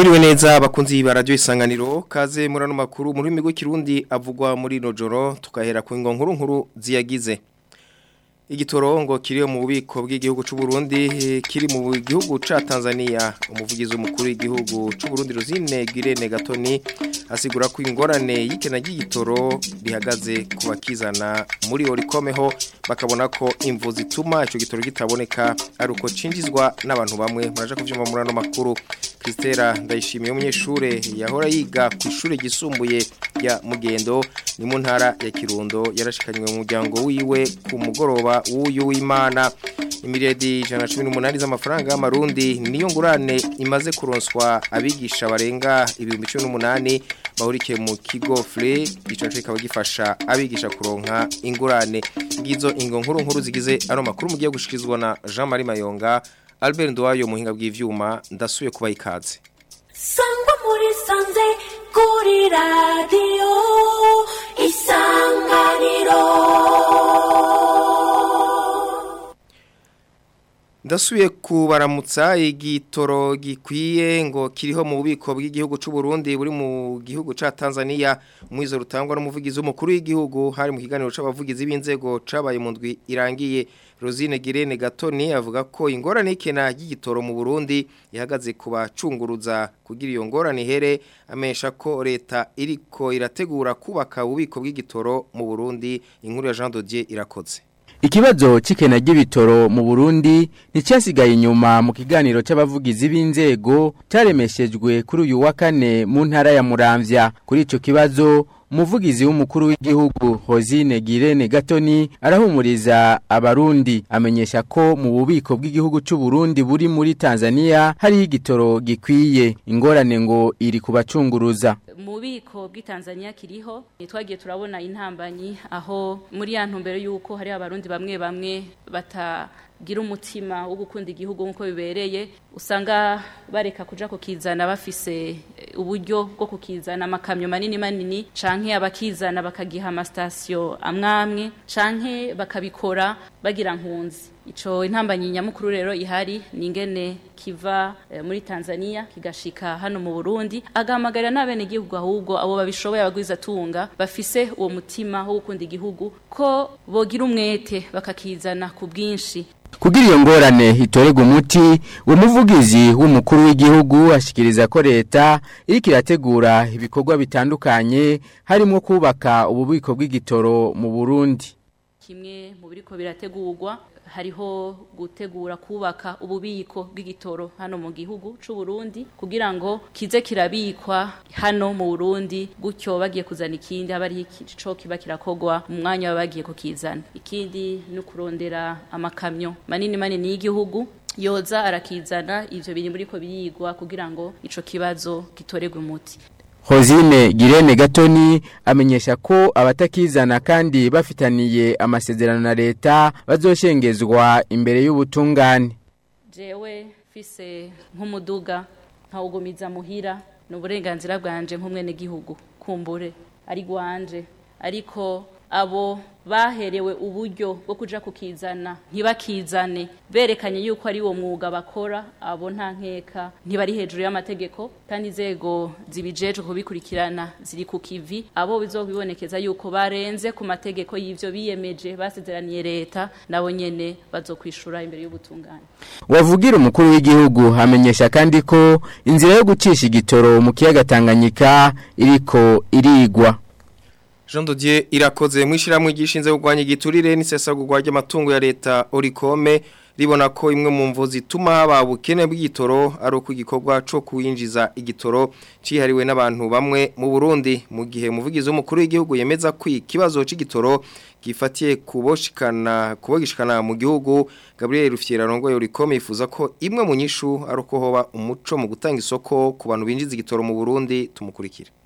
Mwiriwe neza bakunzi ba radio isanganiro kaze murano makuru muri migo kirundi avugwa muri nojoro tukahera ku ngo nkuru nkuru ziyagize Igitorongo kiriyo mu bubiko bw'igihugu c'u Burundi kiri mu gihugu ca Tanzania umuvugizi umukuru w'igihugu c'u Burundi Rosine Girene Gatoni asigura ko ingorane y'ikena ry'igitoro bihagaze ku bakizana muri orikomeho bakabona ko imvu zituma ico gitoro gitaboneka ari uko cinjizwa n'abantu bamwe muraje kuvyumva muri ano makuru Kristera ndayishimiye umunyeshure yahora yiga ku ishure gisumbuye ya Mugendo ni mu ntara ya Kirundo yarashikanywe mu muryango wiwe ku mugoroba w'uyu w'Imana imiredi 118 z'amafaranga y'amarundi niyo ngurane imaze kuronswa abigisha barenga ibihumbi 18 bahurikiye mu kigo FLE ico cyo kikaba gifasha abigisha kuronka ingurane ngizo ingo nkuru nkuru zigize ano makuru mugiye gushikizwa na Jean Marie Mayonga Albert Ndwayo muhinga bw'ivyuma ndasuye kuba ikaze Sangwa muri sanze kuri radio isanganiro Ndasuye kubaramutsa igitoro gikwiye ngo kiriho mu bubiko bw'igihugu c'u Burundi buri mu gihugu ca Tanzania mwizo rutangwa n'umuvugizi w'umukuru w'igihugu hari mu kiganiro c'abavugizi b'inzego cabaye mu ndwi irangiye Rosine Girene Gatoni avuga ko ingorane ikena y'igitoro mu Burundi ihagaze kubacunguruza kugira iyo ngorane here amesha ko leta iriko irategura kubaka ububiko bw'igitoro mu Burundi inkuru ya Jean Dodier irakoze Ikibazo cikena ry'ibitoro mu Burundi nticyasigaye inyuma mu kiganiro c'abavugizi b'inzego caremeshejwe kuri uyu wa kane mu ntara ya Muramvya kuri ico kibazo umuvugizi w'umukuru w'igihugu Hozine Girene Gatoni arahumuriza abarundi amenyesha ko mu bubiko bw'igihugu c'u Burundi buri muri Tanzania hari igitoro gikwiye ingorane ngo iri kubacunguruza mu bubiko bw'itanzania kiriho twagiye turabona intambanyi aho muri ya ntumbero y'uko hari abarundi bamwe bamwe batagira umutima wo gukunda igihugu nk'uko bibereye usanga bareka kuja kukizana bafise uburyo bwo kukizana amakamyo manini manini canke abakizana bakagiha amasitasiyo amwamwe canke bakabikora bagira nkunzi ico intambanyi nyamukuru rero ihari ni ingene kiva e, muri Tanzania kigashika hano mu Burundi agamagarira n'abene igihugu ahubwo abo babishoboye abagwiza tunga bafise uwo mutima wo gukunda igihugu ko bogira umwete bakakizana ku bwinshi Kugira iyo ngorane hitorega umuti umuvugizi w'umukuru w'igihugu ashikiriza ko leta iriko irategura ibikorwa bitandukanye harimo kubaka ububiko bw'igitoro mu Burundi kimwe mu biriko birategurwa hariho gutegura kubaka ububiko bw'igitoro hano mu gihugu c'u Burundi kugira ngo kize kirabikwa hano mu Burundi gutyo bagiye kuzana ikindi aba ari ico kiba kirakogwa mu mwanya babagiye kukizana ikindi no kurondera amakamyo manini manini y'igihugu yoza arakizana ivyo biri muri ko birigwa kugira ngo ico kibazo gitoregwe umuti Hozine Girene Gatoni amenyesha ko abatakizana kandi bafitaniye amasezerano na leta bazoshengezwa imbere y'ubutungane. Jewe fise nk'umuduga nkawugumiza muhira ni uburenganzira bwanje nk'umwene gihugu kumbure ari gwanje ariko abo baherewe uburyo bwo kuja kukizana ntibakizane berekanye yuko ari wo mwuga bakora abo nta nkeka ntibari hejuru y'amategeko kandi inzego zibijeje kubikurikirana ziri ku kivi abo bizobibonekeza yuko barenze ku mategeko y'ivyo biyemeje basezeraniye leta nabo nyene bazokwishura imbere y'ubutungane Wavugira umukuru w'igihugu amenyesha kandi ko inzira yo gucisha igitoro mu kiyaga Tanganyika iriko irigwa Jean Dodier irakoze mwishiramwe gishinze kugwanya igiturire n'isesagurwa ry'amatungo ya leta Orikome ribona ko imwe mu mvu zituma haba bukene bw'igitoro ari uko igikorwa cyo kuwinjiza igitoro cihariwe n'abantu bamwe mu Burundi mu gihe umuvugizi w'umukuru w'igihugu yemeza ko ikibazo c'igitoro gifatiye kuboshikana kubogishikana mu gihugu Gabriel Rufiera rongoye Orikome yifuza ko imwe mu nyishu ari uko hoba umuco mu gutanga isoko ku bantu binjiza igitoro mu Burundi tumukurikira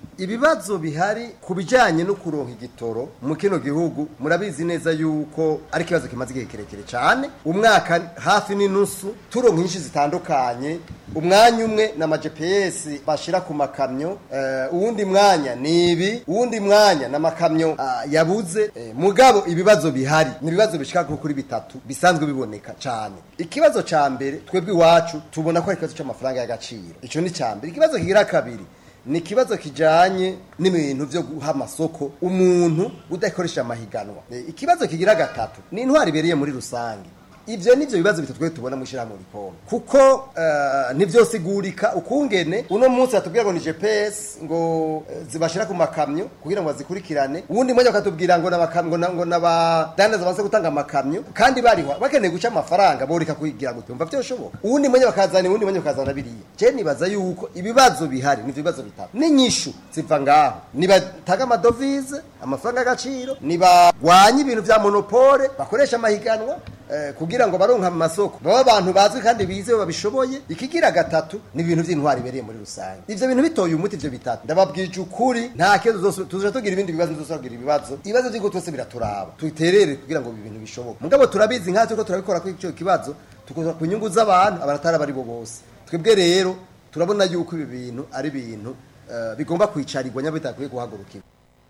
ibibazo bihari ku bijyanye no kuronka igitoro mu kino gihugu murabizi neza yuko ari ikibazo kimaze igihe kirekire cyane umwaka hafi n'inusu turonka nyinshi zitandukanye umwanya umwe na gps bashyira ku makamyo eh, uwundi mwanya ni ibi uwundi mwanya na makamyo ah, yabuze eh, mugabo ibibazo bihari ni ibibazo bishika nko kuri bitatu bisanzwe biboneka cyane ikibazo ca mbere twebwe iwacu tubona ko ari ikibazo c'amafaranga y'agaciro ico ni ca mbere ikibazo kigira kabiri ni ikibazo kijanye n'ibintu vyo guha amasoko umuntu udakoresha amahiganwa Eh, ikibazo kigira gatatu ni intwari ibereye muri rusange ivyo nivyo bibazo bitatu twe tubona mu shirahamwe rikoma kuko uh, nivyosigurika ukungene uno munsi atubwira ngo ni GPS ngo eh, zibashira ku makamyo kugira ngo bazikurikirane uwundi mwanya bakatubwira ngo n'abakamyo ngo ngo n'abadandaza baze gutanga amakamyo kandi bariho bakeneye guca amafaranga boreka kugira ngo tumva byoshoboka uwundi mwanya bakazana uwundi mwanya bakazana biriya je nibaza yuko ibibazo bihari nivyo bibazo bitatu n'inyishu ziva ngaho nibatanga amadovize amafaranga y'agaciro nibagwanye ibintu vya monopole bakoresha amahiganwa eh, kugira ngo baronka mu masoko baba abantu bazwi kandi bizewe babishoboye ikigira gatatu ni ibintu by'intwari ibereye muri rusange ivyo bintu bitoye umuti ivyo bitatu ndababwije ukuri nta kibazo zose tuzoja tugira ibindi bibazo tuzogira ibibazo ibibazo vy'ingo twese biraturaba twiterere kugira ngo ibi bintu bishoboke mugabo turabizi nkatwe turiko turabikora kuri ico kibazo tukoza ku nyungu z'abantu abaratari abari bo bose twebwe rero turabona yuko ibi bintu ari ibintu eh, bigomba kwicarirwa nyabo bitakwiye guhagurukirwa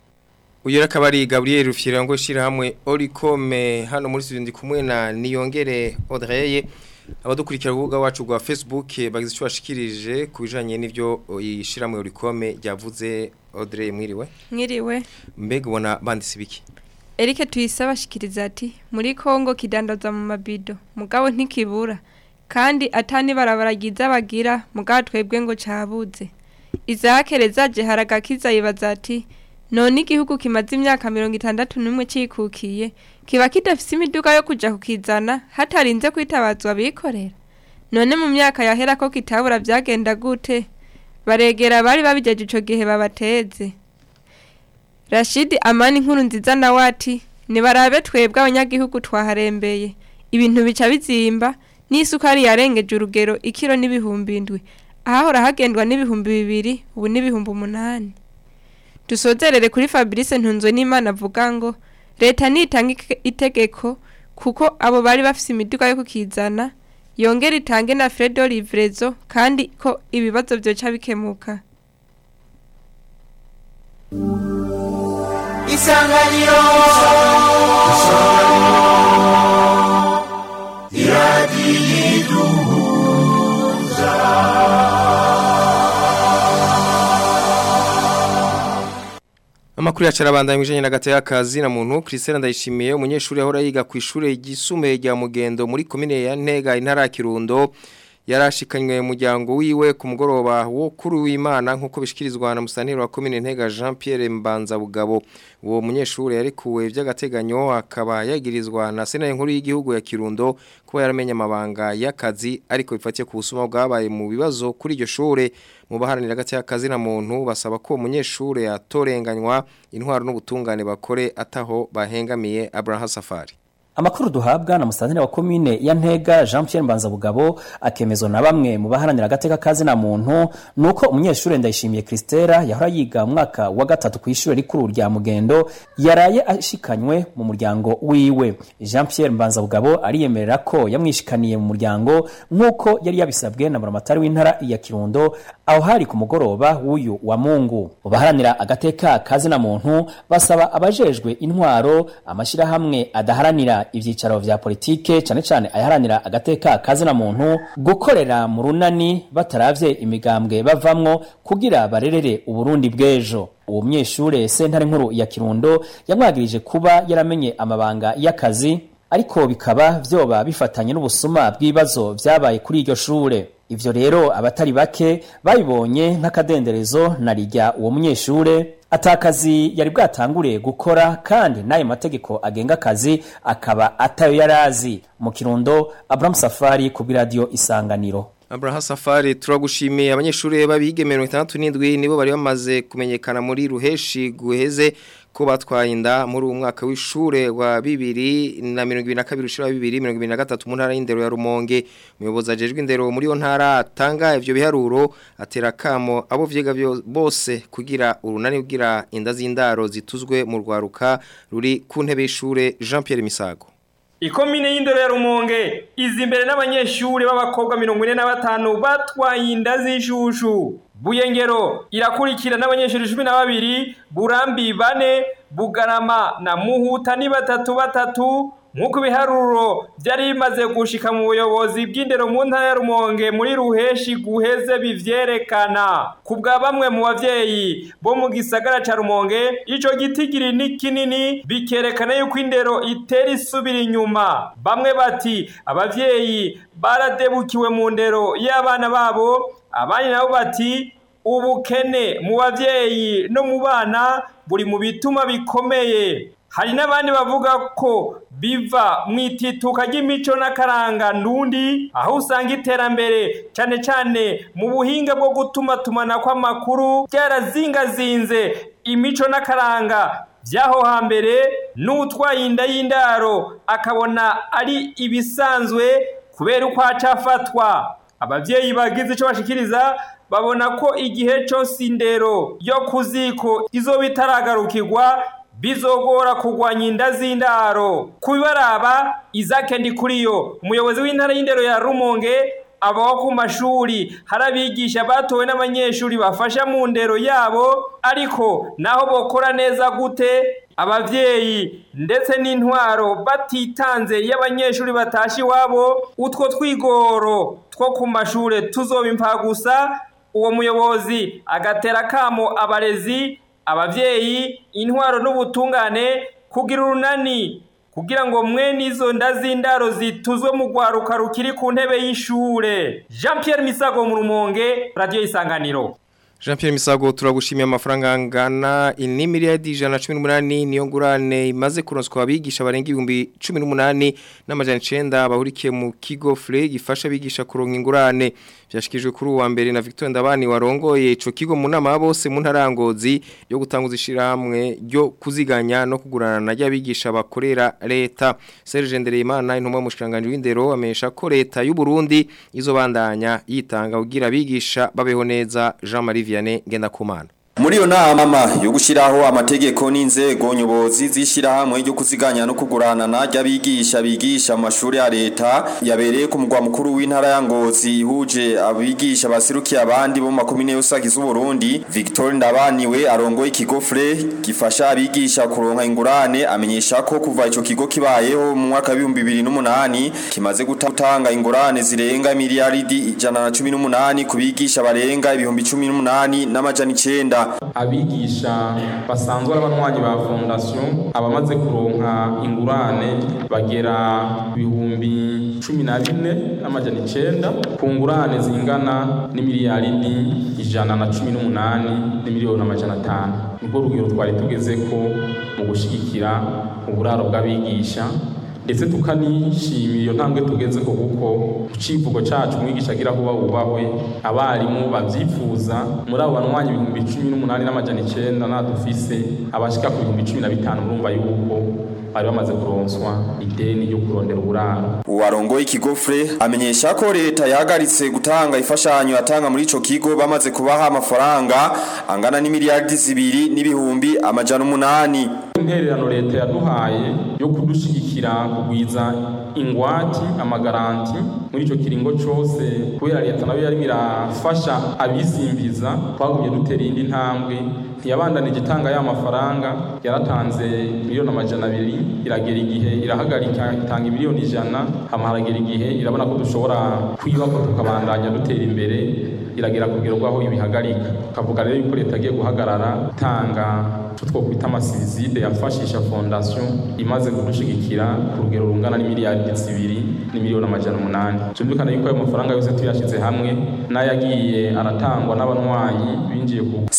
Uyu akaba ari Gabriel Rufyirango shirahamwe Oricome hano muri studio ndi kumwe na Niyongere Audrey abadukurikira urubuga wacu rwa Facebook bagize icyo bashikirije kubijanye n'ivyo ishiramwe Oricome ryavuze Audrey mwiriwe Mwiriwe. mbega ubona banditse biki Eric tuyisaba ashikiriza ati muri Kongo kidandaza mu mabido mugabo ntikibura kandi atani barabaragiza bagira mugabo twebwe ngo cabuze. Izakere zaje haragakiza yibaza ati none igihugu kimaze imyaka mirongo itandatu n'umwe cikukiye kiba kidafise imiduga yo kuja kukizana hatarinze kwitabazwa abikorera none mu myaka yahera ko kitabura vyagenda gute baregera bari babijeje ico gihe babateze Rashidi Amani nkuru nziza nawe ati nibarabe twebwe abanyagihugu twaharembeye ibintu bica bizimba n'isukari yarengeje urugero ikiro n'ibihumbi indwi ahahora hagendwa n'ibihumbi bibiri ubu n'ibihumbi umunani dusozerere kuri Fabrice ntunzwe n'Imana avuga ngo leta nitanga ike- itegeko kuko abo bari bafise imiduga yo kukizana yongera itange na Fredo Livrezo kandi ko ibibazo vyoca bikemuka isanganiro Amakuru yacara bandanye mwijanye na gataya kazi na muntu Christelle ndayishimiye umunyeshuri ahora yiga ku ishure ryisumbuye rya Mugendo muri komine ya Ntega intara ya Kirundo yarashikanywe umuryango wiwe ku mugoroba wo kuri w'Imana nkuko bishikirizwa na musaniro wa komine Ntega Jean Pierre Mbanza Bugabo uwo munyeshuri yarekuwe by'agateganyo akaba yagirizwa na sena nkuru y'igihugu ya Kirundo kuba yaramenye amabanga y'akazi ariko bifatiye ku busuma bwabaye mu bibazo kuri iryo shure mu baharanira gati y'akazi na muntu basaba ko umunyeshure atorenganywa intwaro n'ubutungane bakore ataho bahengamiye Abraham Safari Amakuru duhabwa na musantire wa komine ya Ntega Jean Pierre Mbanzabugabo akemezwa na bamwe mu baharanira agateka kazi na muntu nuko umunyeshure ndayishimiye Christera yahora yiga mu mwaka wa gatatu ku ishure rikuru rya Mugendo yaraye ashikanywe mu muryango wiwe Jean Pierre Mbanzabugabo ariyemerera ko yamwishikaniye mu muryango nkuko yari yabisabwe na buramatari w'intara ya Kirundo aho hari ku mugoroba w'uyu wa Mungu mu baharanira agateka kazi na muntu basaba abajejwe intwaro amashirahamwe adaharanira ivyicaro vya politike cane cane ayaharanira agateka kazi na muntu gukorera mu runani bataravye imigambwe bavamwo kugira barerere uburundi bw'ejo uwo munyeshure sentare nkuru ya kirundo yamwagirije kuba yaramenye amabanga y'akazi ariko bikaba vyoba bifatanye n'ubusuma bw'ibibazo vyabaye kuri iryo shure ivyo rero abatari bake babibonye nk'akadenderezo na rijya uwo munyeshure atakazi yari bwatangure gukora kandi n'ayo mategeko agenga akazi akaba atayo yarazi mu kirundo Abraham Safari ku radio isanganiro Abraham Safari turagushimiye abanyeshuri babige 67 nibo bari bamaze kumenyekana muri ruheshi guheze ko batwaye inda muri uwo mwaka w'ishure wa bibiri na mirongo ibiri na kabiri ushira bibiri mirongo ibiri na gatatu mu ntara y'indero ya Rumonge umuyobozi ajejwe indero muri yo ntara atanga ivyo biharuro atera kamo abo vyiga byo- bose kugira urunani kugira inda z'indaro zituzwe mu rwaruka ruri ku ntebe y'ishure Jean Pierre Misago ikomine y'indero ya rumonge izi imbere n'abanyeshuri b'abakobwa mirongo ine na batanu batwaye inda z'ishushu buyengero irakurikira n'abanyeshuri cumi na babiri burambi bane bugarama na muhuta ni batatu batatu nk'uko ibiharuro byari bimaze gushika mu buyobozi bw'indero mu ntara ya rumonge muri ruheshi guheze bivyerekana ku bwa bamwe mu bavyeyi bo mu gisagara ca rumonge ico gitigiri ni kinini bikerekana yuko indero itera isubira inyuma bamwe bati abavyeyi baradebukiwe mu ndero y'abana babo abandi nabo bati ubukene mu bavyeyi no mu bana buri mu bituma bikomeye hari n'abandi bavuga ko biva mu itituka ry'imico n'akaranga ndundi aho usanga iterambere cyane cyane mu buhinga bwo gutuma tumana kw'amakuru byarazingazinze imico n'akaranga by'aho hambere n'utwaye inda y'indaro akabona ari ibisanzwe kubera uko acafatwa abavyeyi bagize ico bashikiriza babona ko igihe cose indero yo kuziko izoba itaragarukirwa bizogora kurwanya inda z'indaro kubibaraba izake ndi kuriyo umuyobozi w'intara y'indero ya rumonge abaho ku mashuri hari abigisha batowe n'abanyeshuri bafasha mu ndero yabo ariko naho bokora neza gute abavyeyi ndetse n'intwaro batitanze iyo abanyeshuri batashe iwabo utwo twigoro two ku mashure tuzoba impfagusa uwo muyobozi agatera kamo abarezi abavyeyi intwaro n'ubutungane kugira urunani kugira ngo mwene izo nda z'indaro zituzwe mu rwaruka rukiri ku ntebe y'ishure jean pierre misago mu rumonge radiyo isanganiro Jean Pierre Misago turagushimiye amafaranga angana ini miliyari ijana na cumi n'umunani niyo ngurane imaze kuronswa abigisha barenga ibihumbi cumi n'umunani n'amajana icenda bahurikiye mu kigo FLE gifasha abigisha kuronka ingurane byashikijwe kuri uwa mbere na Victor Ndabani warongoye ico kigo mu nama bose mu ntarangozi yo gutanguza ishirahamwe ryo kuziganya no kugurana na ry'abigisha bakorera leta Serge Ndereyimana intumwa mu shiranganje w'indero amenyesha ko leta y'u Burundi izobandanya yitanga kugira abigisha babeho neza Jean Marie Vianney Ngendakumana Muri yo nama yo gushiraho amategeko n'inzego nyobozi zishirahamwe ryo kuziganya no kugurana na ry'abigisha bigisha mu mashuri ya leta yabereye ku mugwa mukuru w'intara ya Ngozi ihuje abigisha basirukiye abandi bo makomine yose agize Burundi Victor Ndabaniwe arongoye ikigo FRE gifasha abigisha kuronka ingurane amenyesha ko kuva ico kigo kibayeho mu mwaka wa 2008 kimaze gutanga ingurane zirenga miliyaridi ijana na cumi n'umunani ku bigisha barenga ibihumbi cumi n'umunani n'amajana icenda abigisha basanzwe ari abanywanyi ba fondasiyo abamaze kuronka ingurane bagera ibihumbi cumi na bine n'amajana icenda ku ngurane zingana n'imiliyaridi ijana na cumi n'umunani n'imiliyoni amajana atanu nibwo rugero twari tugeze ko mu gushigikira uburaro bw'abigisha ndetse tukanishimira iyo ntambwe tugeze ko kuko ku civugo cacu umwigisha agira kuba wubahwe abarimu bavyifuza muri abo banwanyi ibihumbi cumi n'umunani n'amajana icenda nadufise abashika ku bihumbi cumi na bitanu urumva yuko bari bamaze kuronswa ideni ryo kurondera uburaro uwarongoye ikigo FRE amenyesha ko leta yahagaritse gutanga ifashanyo yatanga muri ico kigo bamaze kubaha amafaranga angana n'imiliyardi zibiri n'ibihumbi amajana umunani intererano leta yaduhaye yo kudushigikira kugwiza ingwati amagaranti muri ico kiringo cose kubera leta nayo yari irafasha abisimbiza twagumye dutera iyindi ntambwe ntiyabandanije itanga ya mafaranga yaratanze miliyoni amajana abiri iragera igihe irahagarika itanga miliyoni ijana hama haragera igihe irabona ko dushobora kwiyubaka tukabandanya dutera imbere iragera ku rugero rw'aho ibihagarika tukavuga rero yuko leta agiye guhagarara itanga icyo twokwita amasivizide yafashisha fondasiyo imaze kudushigikira ku rugero rungana n'imiliyari zibiri n'imiliyoni amajana umunani byumvikana yuko ayo mafaranga yose tuyashyize hamwe n'ayagiye aratangwa n'abanywanyi binjiye ku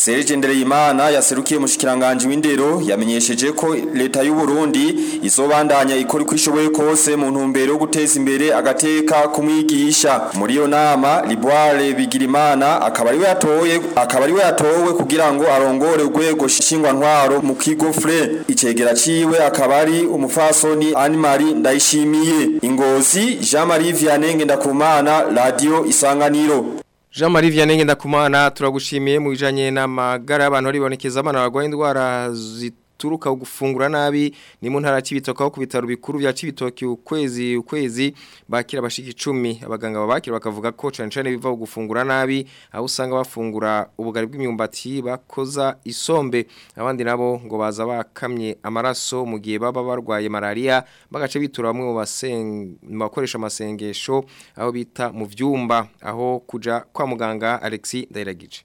Serge Ndereyimana yaserukiye mushikiranganje w'indero yamenyesheje ko leta y'u Burundi izobandanya ikora uko ishoboye kose mu ntumbero yo guteza imbere agateka kumwigisha muri iyo nama Liboire Bigirimana akaba ari we yatoye akaba ari we yatowe kugira ngo arongore urwego shingwa ntwaro mu kigo FRE icegera ciwe akaba ari umufasoni Anne-Marie Ndayishimiye Ingozi Jean Marie Vianney Ngendakumana Radio Isanganiro Jean Marie Vianney ndakumana turagushimiye mu bijanye n'amagara y'abantu ribonekeza abana barwaye indwara zituruka gufungura nabi ni mu ntara y'ibitoka aho ku bitaro bikuru bya Cibitoki ukwezi ukwezi bakira abashiki 10 abaganga babakira bakavuga ko cyane cyane biva gufungura nabi aho usanga bafungura ubugari bw'imyumbati bakoza isombe abandi nabo ngo baza bakamye amaraso mu gihe baba barwaye malaria bagace bitura bamwe mu bakoresha amasengesho aho bita mu vyumba aho kuja kwa muganga Alexis Ndairagije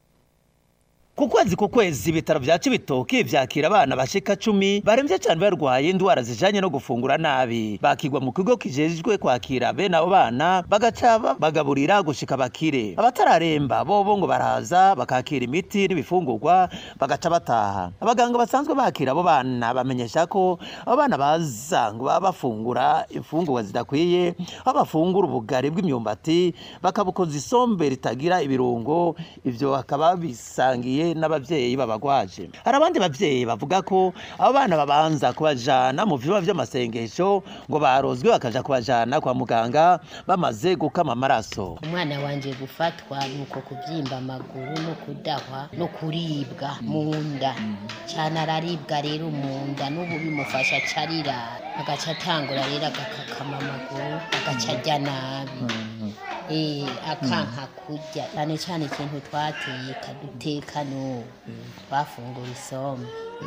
ku kwezi ku kwezi ibitaro vya Cibitoki vyakira abana bashika cumi baremvye cyane barwaye indwara zijanye no gufungura nabi bakigwa mu kigo kijejwe kwakira bene abo bana bagaca bagaburira gushika bakire abatararemba bobo ngo baraza bakakira imiti n'ibifungurwa bagaca bataha abaganga basanzwe bakira abo bana bamenyesha ko abo bana baza ngo baba bafungura imfungurwa zidakwiye aho bafungura ubugari bw'imyumbati bakabukoza isombe ritagira ibirungo ivyo bakaba bisangiye n'abavyeyi babagwaje hari abandi bavyeyi bavuga ko abo bana babanza kubajana mu vyumba vy'amasengesho ngo barozwe bakaja kubajana kwa muganga bamaze gukama amaraso umwana wanje gufatwa nuko kuvyimba amaguru no kudahwa no kuribwa mu nda cyane araribwa rero mu nda n'ubu bimufasha carira agaca atangura rero agakakama amaguru agaca arya nabi eh akanka kurya cyane cyane ikintu twateka duteka n'ubu twafungura isombe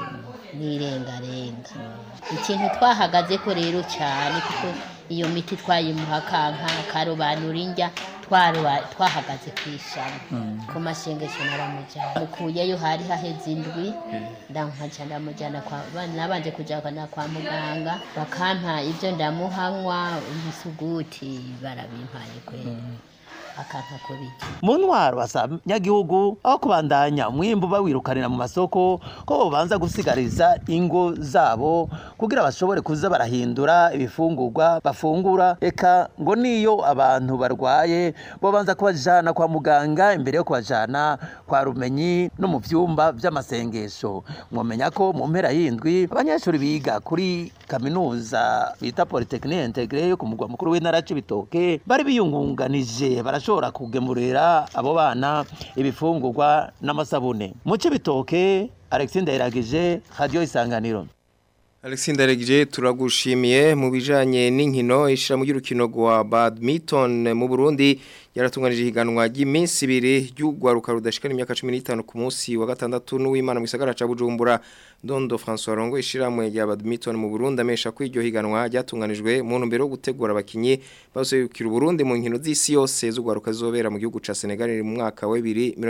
n'irengarenga ikintu twahagaze ko rero cyane kuko iyo miti twayimuha kanka karobanura indya twahagaze ku ishami ku mashengesho naramujyana mukuyeyo hari haheze indwi ndankaca ndamujyana nabanje kujyana kwa muganga bakampa ibyo ndamuhanywa umusuguti barabimpaye kwera akanka kubiki mu ntwaro nyagihugu aho kubandanya umwimbu bawirukanira mu masoko ko bobanza gusigariza ingo zabo kugira bashobore kuza barahindura ibifungurwa bafungura eka ngo niyo abantu barwaye bobanza kubajana kwa muganga imbere yo kubajana kwa rumenyi no mu vyumba vy'amasengesho mwomenya ko mu mpera y'indwi abanyeshuri biga kuri kaminuza bita Polytechnique Intégrée yo ku mugwa mukuru w'intara y'Ibitoke bari biyungunganije barashobora kugemurira abo bana ibifungurwa n'amasabune mu Cibitoke Alexis Ndayiragije Radio Isanganiro Alexis Ndaregije turagushimiye mu bijanye n'inkino ishira mu y'urukino rwa badminton mu Burundi yaratunganije higanwa ry'iminsi ibiri ry'ugwaruka rudashikana imyaka 15 ku munsi wa gatandatu n'uwimana mu gisagara ca Bujumbura Dondo François Rongo ishiramwe rya badminton mu Burundi amesha ko iryo higanwa ryatunganijwe mu ntumbero yo gutegura abakinyi bazokira Burundi mu nkino z'isi yose z'ugwaruka zobera mu gihugu ca Senegal mu mwaka wa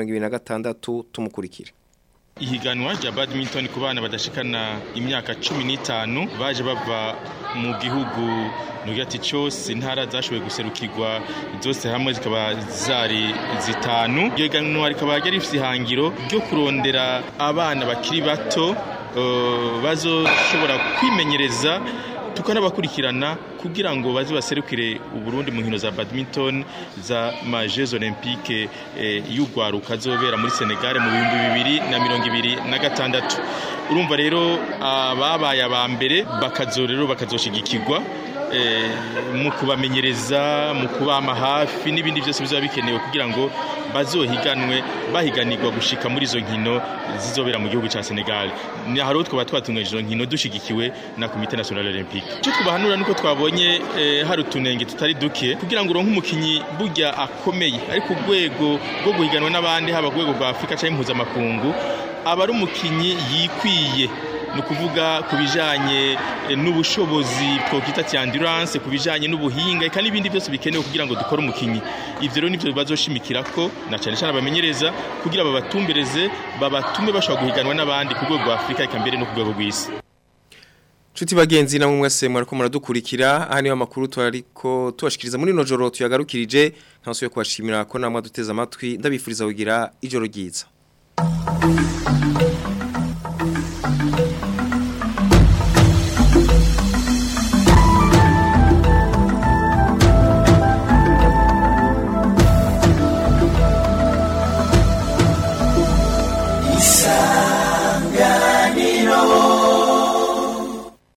2026 tumukurikira ihiganwa rya badminton ku bana badashikana imyaka cumi n'itanu baje bava mu gihugu nugati cyose intara zashoboye guserukirwa zose hamwe zikaba zari zitanu iryo higanwa rikaba ryari rifite ihangiro ryo kurondera abana bakiri bato uh, bazoshobora kwimenyereza tukanabakurikirana kugira ngo baze baserukire uburundi mu nkino za badminton za ma Jeux Olympiques eh, y'ugwaruka zobera muri Senegal mu bihumbi bibiri na mirongo ibiri na gatandatu urumva rero ababaye aba mbere bakazorero bakazoshigikirwa mu kubamenyereza mu kubama hafi n'ibindi byose bizaba bikenewe kugira ngo bazohiganwe bahiganirwa gushika muri izo nkino zizobera mu gihugu cya Senegal ni haro twaba twatunganyije izo nkino dushigikiwe na Comité National Olympique cyo twabahanura nuko twabonye eh, hari utunenge tutari duke kugira ngo uronke umukinyi burya akomeye ari ku rwego rwo guhiganwa n'abandi haba ku rwego rwa Afrika cyangwa impuzamakungu aba ari umukinyi yikwiye ni ukuvuga ku bijyanye n'ubushobozi twakwita endurance ku bijyanye n'ubuhinga eka n'ibindi byose bikenewe kugira ngo dukore umukinnyi ibyo rero nibyo bazoshimikira ko na cyane cyane abamenyereza kugira babatumbereze babatume bashobora guhiganwa n'abandi ku rwego rwa afurika eka mbere no ku rwego rw'isi Chuti bagenzi na mwese mwariko muradukurikira aha niyo makuru twariko tubashikiriza muri no joro tuyagarukirije nkaso yo kubashimira ko namwe duteze amatwi ndabifuriza kugira ijoro ryiza